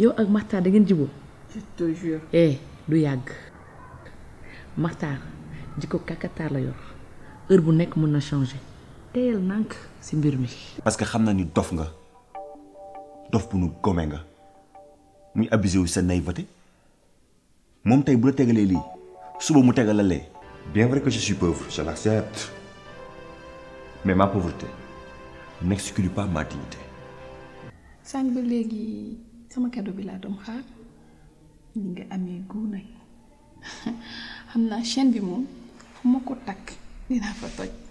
yow ak Maxtaar da ngeen jiboo je te jure. eh du yàgg Maxtaar jikko kakataar la yor heure bu nekk mën na changer teyal nànk si mbir mi parce que xam na ni dof nga dof bu nu gome nga muy abusé wu sa naïveté moom tey bu la tegalee lii suba mu tegal la lee Bien vrai que je suis pauvre, je l'accepte. Mais ma pauvreté n'exclut pas ma dignité. sànq ba léegi sama cadeau bi laa doon xaar ni nga amee gu nag xam naa chaîne bi moom fu ma ko takk dinaa fa toj